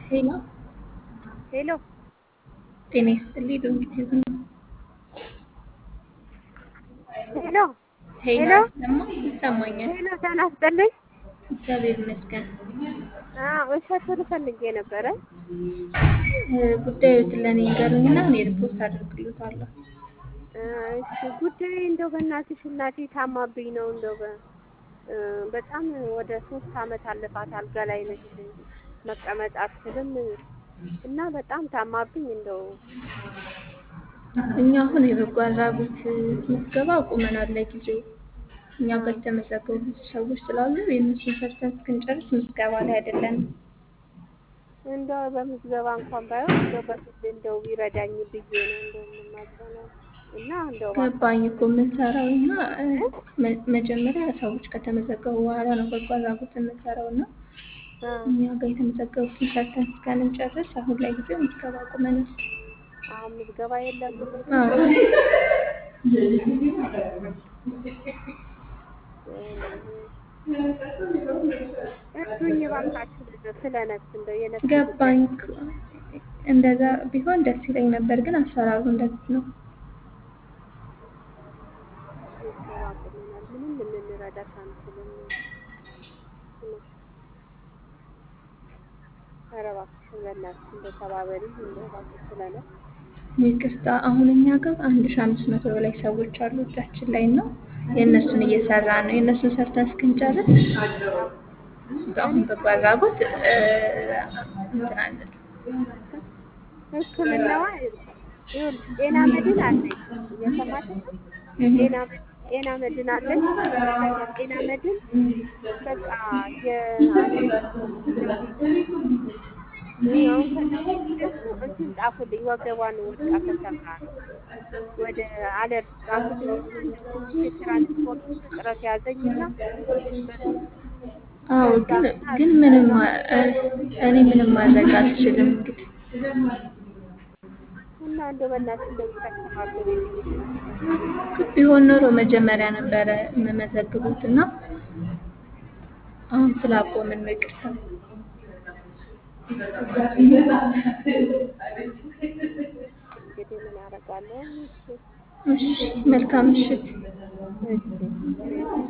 ሄሎ ሄሎ ጤና ይስጥልኝ። ዶንኪቲቭ ነው። ሄሎ ሄሎ ሄሎ ደግሞ ይሰማኛል። ሄሎ ጤና ይስጥልኝ። እግዚአብሔር ይመስገን። አዎ እሸቱን ፈልጌ ነበረ። እ፣ ጉዳዮትን ለእኔ ንገሩኝና እኔ ሪፖርት አደርግልዎታለሁ። እ፣ እሺ ጉዳይ እንደው በእናትሽ እናቴ ታማብኝ ነው እንደው በ- እ፣ በጣም ወደ ሶስት አመት አለፋት አልጋ ላይ ነች። መቀመጥ አትችልም እና በጣም ታማብኝ እንደው እኛ አሁን የበጎ አድራጎት ምዝገባ አቁመናል ለጊዜው። እኛ ጋር የተመዘገቡ ብዙ ሰዎች ስላሉ የእነሱን ሰርተን እስክንጨርስ ምዝገባ ላይ አይደለንም። እንደው በምዝገባ እንኳን ባይሆን እንደው በፊት እንደው ቢረዳኝ ብዬ ነው እንደው የምማጸነው እና እንደው ገባኝ እኮ የምንሰራው እና እ፣ መ- መጀመሪያ ሰዎች ከተመዘገቡ በኋላ ነው በጎ አድራጎት የምንሰራው እና እ፣ እኛ ጋር የተመዘገቡትን ሰርተን እስከምንጨርስ አሁን ላይ ጊዜው ምዝገባ አቁመናል። አሁን ምዝገባ የለም። አዎ። እርዱኝ እባካችሁ ስለ ነፍስ እንደው የነፍስ ገባኝ እኮ። እንደዛ ቢሆን ደስ ይለኝ ነበር፣ ግን አሰራሩ እንደዚህ ነው። ምዝገባ አቁመናል። ምንም ልንረዳሽ አንችልም። ኧረ እባክሽን በእናትሽ እንደው ተባበሪኝ እንደው እባክሽ ስለ ነፍስ ይቅርታ፣ አሁን እኛ ጋር አንድ ሺህ አምስት መቶ በላይ ሰዎች አሉ እጃችን ላይ ነው። የእነሱን እየሰራ ነው። የእነሱን ሰርተን እስክንጨርስ አሁን በጎ አድራጎት እ፣ እንትን አንልም። ሕክምናዋ ይኸውልሽ ጤና መድን አለኝ እየሰማሽ ነው? ጤና መ- ጤና መድን አለኝ። ጤና መድን በቃ የአንድ አሁን ከደወልኩ ደግሞ እንትን ጻፉልኝ ወገቧን ወድቃ ተሰብራ ነው ወደ አለርት ጻፉልኝ። ትንሽ የትራንስፖርት እጥረት ያዘኝና አዎ፣ ግን ግን ምንም ማ- እ፣ እኔ ምንም ማድረግ አልችልም እንግዲህ እና እንደው በእናትሽ እንደው ተከባበሪ ቢሆን ኖሮ መጀመሪያ ነበረ የምመዘግቡት እና አሁን ስላቆምን ነው። ይቅርታ። እንግዲህ ምን አደርጋለሁ? እሺ እሺ፣ መልካም ምሽት። እሺ